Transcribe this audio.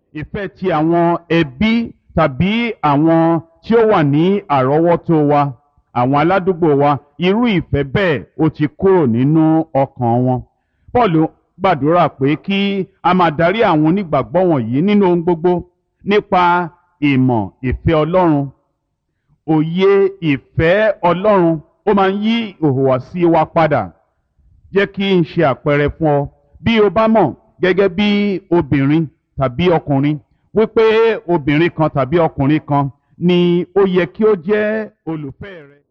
ìfẹ́ ti àwọn ẹbí tàbí àwọn tí ó wà ní àrọ́wọ́tó wa àwọn aládùúgbò wa irú ìfẹ́ bẹ́ẹ̀ ó ti kúrò nínú ọkàn wọn. Paul gbàdúrà pé kí a máa darí àwọn onígbàgbọ́ wọ̀nyí nínú ohun gbogbo nípa ìmọ̀ ìfẹ́ Ọlọ́run òye ìfẹ́ Ọlọ́run ó máa ń yí ìhùwàsí wa padà jẹ́ kí n ṣe àpẹẹrẹ fún ọ bí o bá mọ̀ gẹ́gẹ́ bí obìnrin tàbí ọkùnrin wípé obìnrin kan tàbí ọkùnrin kan ni ó yẹ kí ó jẹ́ olùfẹ́ rẹ.